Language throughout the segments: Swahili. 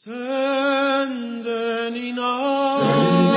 Senzenina.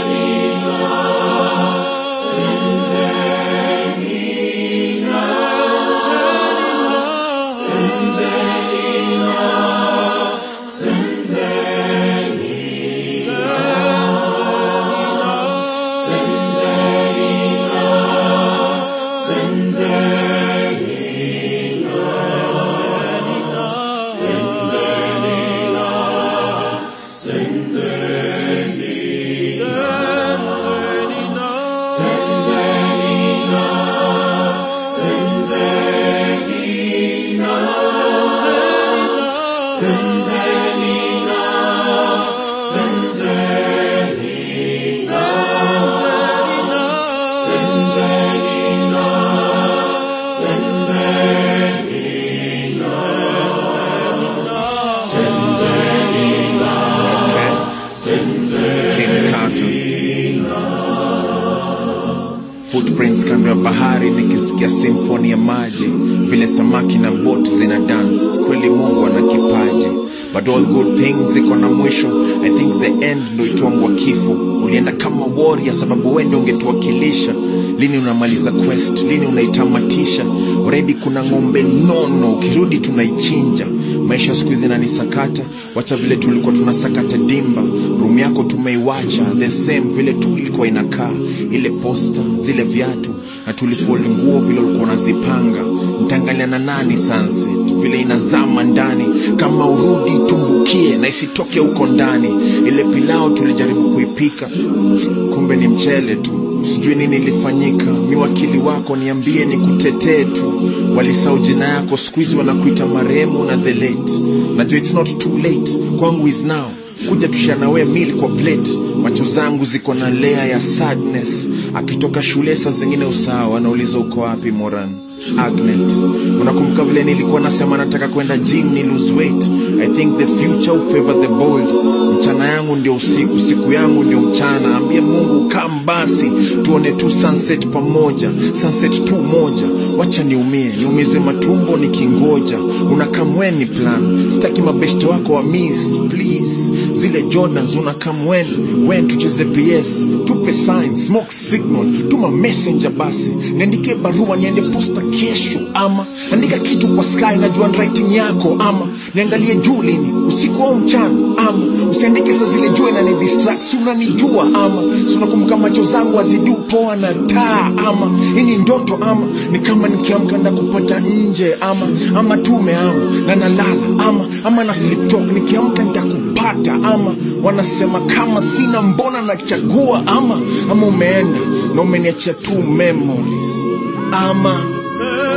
King Kaka. Footprints kando ya bahari nikisikia simfoni ya maji vile samaki na bot zina dance kweli mungu ana kipaji but all good things ziko na mwisho i think the end ndo itwangwa kifo ulienda kama warrior sababu wende ungetuwakilisha lini unamaliza quest lini unaitamatisha already kuna ng'ombe nono ukirudi tunaichinja maisha siku hizi nanisakata wacha vile tulikuwa tunasakata dimba room yako tumeiwacha the same vile tu ilikuwa inakaa ile posta zile viatu na tulifoli nguo vile ulikuwa unazipanga ntaangalia na nani sunset vile inazama ndani kama urudi tumbukie na isitoke huko ndani ile pilao tulijaribu kuipika kumbe ni mchele tu sijui nini ilifanyika mi wakili wako niambie ni kutetee tu walisau jina yako siku hizi wanakuita marehemu na the late najua it's not too late kwangu is now kuja tushanawe mil kwa plate macho zangu ziko na lea ya sadness akitoka shule saa zingine usawa anauliza uko wapi moran agnet unakumbuka vile nilikuwa nasema nataka kwenda gym ni lose weight i think the future will favor the bold mchana yangu ndio usiku siku yangu ndio mchana ambie mungu kam basi tuone tu sunset pamoja sunset tu moja wacha niumie niumize matumbo nikingoja unakamweni plan sitaki mabeshte wako wa miss please zile jordans unakamwen wen tucheze ps tupe sign smoke signal tuma messenger basi niandike barua niende posta kesho ama andika kitu kwa sky najua writing yako ama niangalie juu lini usiku au mchana ama usiandike saa zile jua inani distract si unanijua ama si unakumbuka macho zangu aziduu poa na taa ama hii ni ndoto ama ni kama nikiamka nda kupata nje ama ama tume ama na nalala ama ama na sleep talk nikiamka nitakupata ama wanasema kama sina mbona nachagua ama ama umeenda na umeniachia tu memories ama